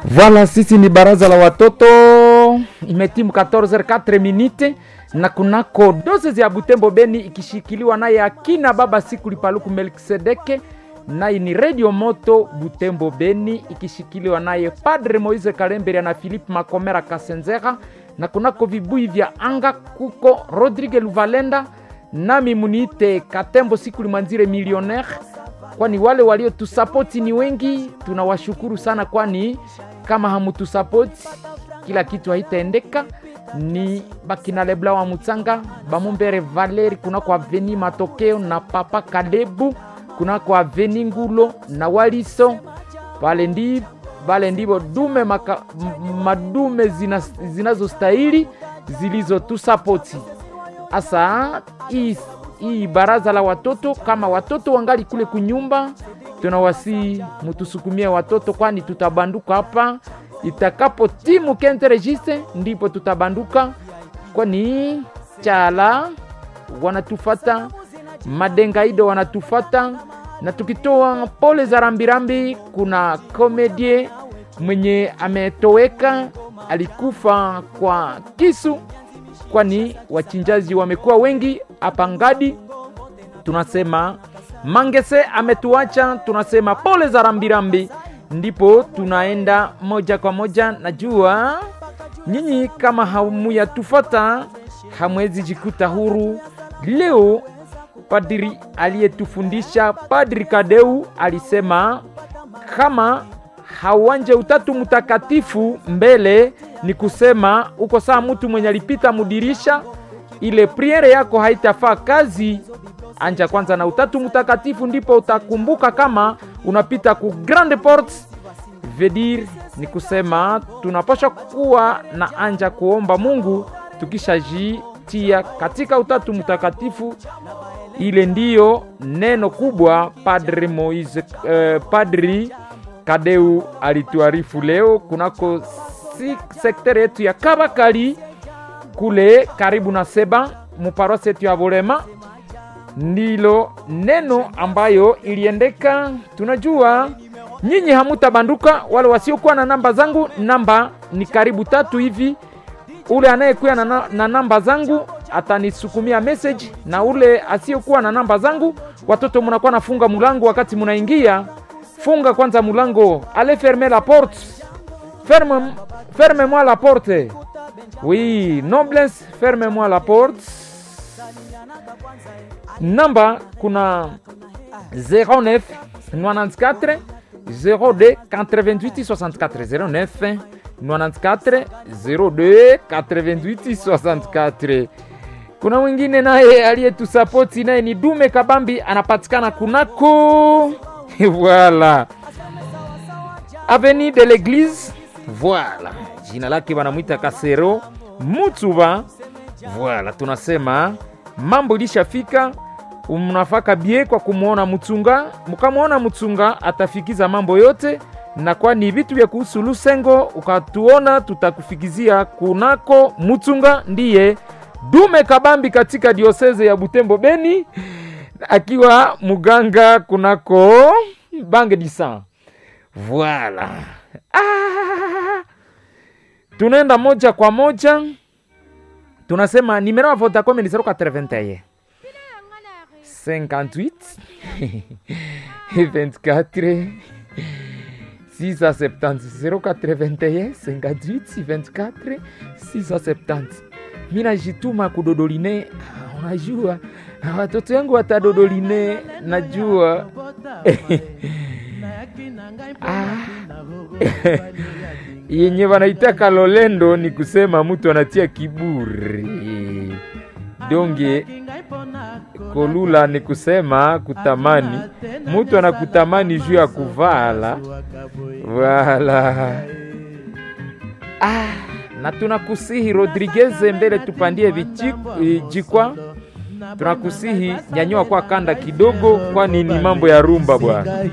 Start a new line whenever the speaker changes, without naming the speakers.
Voilà, sisi ni baraza la watoto, imetimu 14h04 minute na kunako doses ya Butembo Beni ikishikiliwa naye akina baba siku lipaluku Melkisedeke, naye ni Radio Moto Butembo Beni ikishikiliwa naye Padre Moise Kalemberia na Philippe Makomera Kasenzera, na kunako vibui vya anga kuko Rodrigue Luvalenda, nami muniite Katembo siku limwanzire millionaire kwani wale waliotusapoti ni wengi, tunawashukuru sana, kwani kama hamutusapoti kila kitu haitaendeka. Ni bakina Lebla wa Mutsanga, Bamumbere Valeri, kunako Aveni Matokeo na Papa Kalebu, kunako Aveni Ngulo na Waliso pale ndi pale ndivo dume maka, m- madume zina, zinazostahili zilizotusapoti asa hii hii baraza la watoto, kama watoto wangali kule kunyumba, tunawasi mutusukumie watoto, kwani tutabanduka hapa itakapo timu kente registre, ndipo tutabanduka, kwani chala wanatufata, madengaido wanatufata, na tukitoa pole za rambirambi, kuna komedie mwenye ametoweka, alikufa kwa kisu kwani wachinjaji wamekuwa wengi hapa Ngadi. Tunasema Mangese ametuacha, tunasema pole za rambirambi. Ndipo tunaenda moja kwa moja. Najua nyinyi kama hamuyatufata hamwezi jikuta huru leo. Padri aliyetufundisha Padri Kadeu alisema kama hauanje utatu mtakatifu mbele ni kusema uko saa mtu mwenye alipita mudirisha, ile priere yako haitafaa kazi. Anja kwanza na utatu mtakatifu, ndipo utakumbuka kama unapita ku grande porte. Vedir ni kusema tunapasha kuwa na anja kuomba Mungu tukishajitia katika utatu mtakatifu. Ile ndiyo neno kubwa Padri Moise, eh, Padri Kadeu alituarifu leo kunako si sektere yetu ya Kabakali kule karibu na Seba muparosi yetu ya Bulema, ndilo neno ambayo iliendeka. Tunajua nyinyi hamutabanduka, wale wasiokuwa na namba zangu, namba ni karibu tatu hivi. Ule anayekuwa na, na, na namba zangu atanisukumia message, na ule asiyokuwa na namba zangu, watoto munakuwa nafunga mulango wakati munaingia funga kwanza mulango, allez fermer la porte, ferme, ferme-moi la porte. Oui, noblesse, ferme-moi la porte. Namba kuna 09 94 02 88 64 09 94 02 88 64. Kuna mwingine naye aliyetusapoti naye ni Dume Kabambi, anapatikana kunako voilà avenue de l'église voilà jina lake wanamwita kasero mutuba voilà tunasema mambo ilishafika mnafaka bie kwa kumwona mchunga mkamwona mchunga atafikiza mambo yote na kwani vitu vya kuhusu lusengo ukatuona tutakufikizia kunako mchunga ndiye dume kabambi katika dioseze ya butembo beni akiwa muganga kunako bange disan voilà. Ah, tunaenda moja kwa moja, tunasema nimero ya Vodacom ni 081 58 24 670 081 58 24 670 mi najituma kudodoline unajua watoto yangu watadodoline, najua ah. yenye wanaitaka lolendo ni kusema mtu anatia kiburi, donge kolula ni kusema kutamani, mtu anakutamani juu ya kuvala wala ah na tunakusihi Rodriguez mbele tupandie vijikwa, tunakusihi nyanyua kwa kanda kidogo, kwani ni mambo ya rumba bwana.